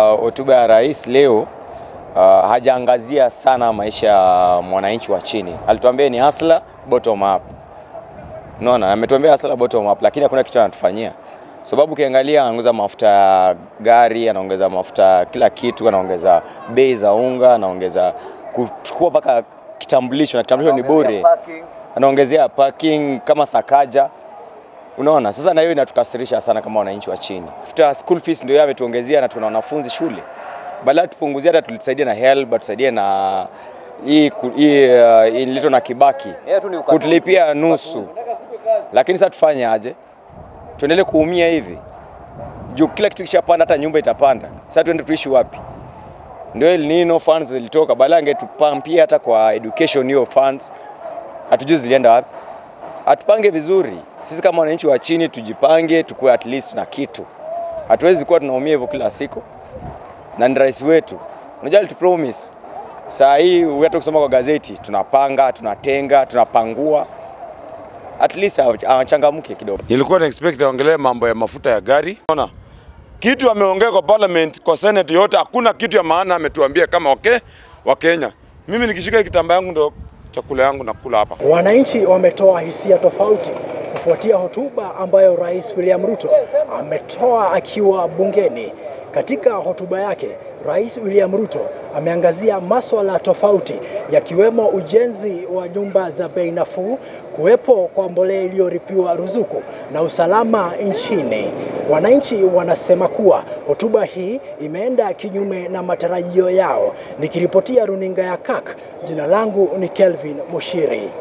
Hotuba ya rais leo uh, hajaangazia sana maisha ya mwananchi wa chini. Alituambia ni hustler bottom up. Unaona, ametuambia hustler bottom up, lakini hakuna kitu anatufanyia. Sababu ukiangalia anaongeza mafuta ya gari, anaongeza mafuta kila kitu, anaongeza bei za unga, anaongeza kuchukua mpaka kitambulisho na kitambulisho ni bure, anaongezea parking kama Sakaja. Unaona, sasa na hiyo inatukasirisha sana kama wananchi wa chini. After school fees ndio yeye ametuongezea na tuna wanafunzi shule. Badala tupunguzie hata tulisaidie na HELB, tusaidie na hii ku- hii uh, ilito na Kibaki kutulipia nusu, lakini sasa tufanye aje? Tuendelee kuumia hivi juu kila kitu kishapanda, hata nyumba itapanda. Sasa tuende tuishi wapi? Ndio El Nino funds zilitoka, badala angetupampia hata kwa education hiyo funds, hatujui zilienda wapi. Atupange vizuri sisi kama wananchi wa chini, tujipange, tukue at least na kitu. Hatuwezi kuwa tunaumia hivyo kila siku, na ni rais wetu. Unajua alitupromise saa hii, hata kusoma kwa gazeti, tunapanga, tunatenga, tunapangua, at least awachangamke kidogo. Nilikuwa na expect aongelee mambo ya mafuta ya gari. Unaona? Kitu ameongea kwa parliament, kwa senate yote hakuna kitu ya maana ametuambia kama okay, wa Kenya. Mimi nikishika hii kitambaa yangu ndo chakula yangu nakula hapa. Wananchi wametoa hisia tofauti kufuatia hotuba ambayo Rais William Ruto ametoa akiwa bungeni. Katika hotuba yake, Rais William Ruto ameangazia maswala tofauti yakiwemo ujenzi wa nyumba za bei nafuu, kuwepo kwa mbolea iliyoripiwa ruzuku na usalama nchini. Wananchi wanasema kuwa hotuba hii imeenda kinyume na matarajio yao. Nikiripotia runinga ya KAK, jina langu ni Kelvin Mushiri.